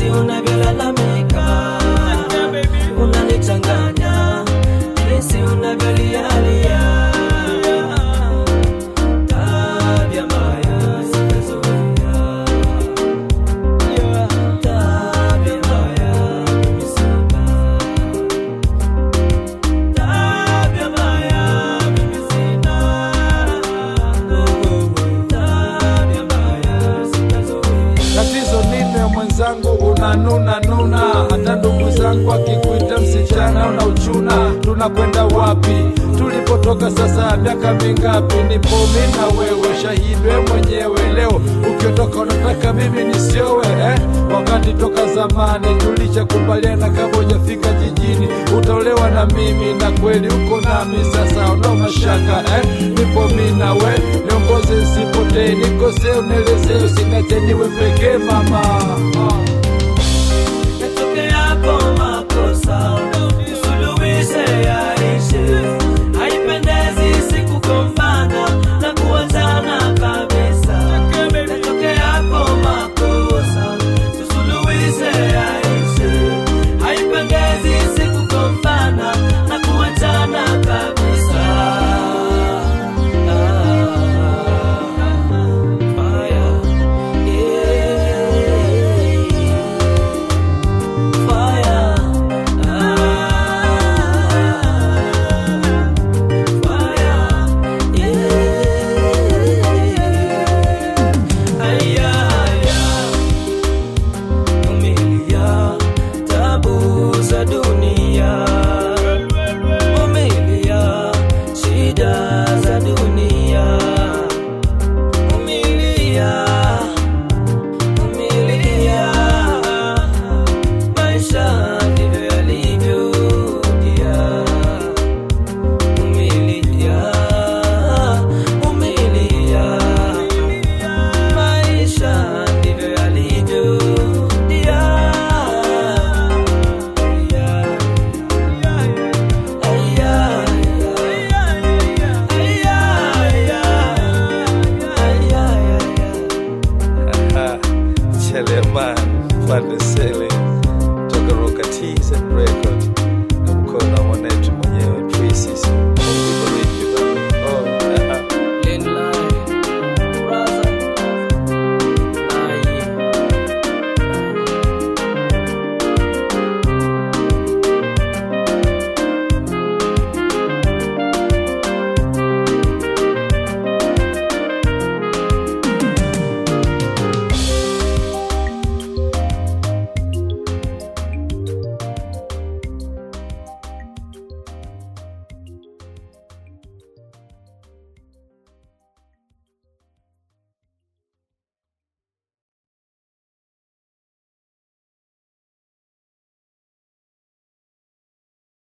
jinsi unavyolalamika unanichanganya jinsi unavyolialia tabia mbaya sijazoea tabia mbaya mimi sina tabia mbaya mimi sina tabia mbaya sijazoea Tatizo nini mwenzangu, unanuna nuna, hata ndugu zangu akikuita msichana unauchuna. Tunakwenda wapi? Tulipotoka sasa miaka mingapi? Nipo mimi na wewe, shahidi wewe mwenyewe. Leo ukiondoka unataka mimi nisiowe eh? Wakati toka zamani tulishakubaliana, kama hujafika jijini utaolewa na mimi, na kweli uko nami sasa, una mashaka eh? Nipo mimi na we, niongoze nisipotee, nikosee unielezee, usiniache niwe pekee mama ah.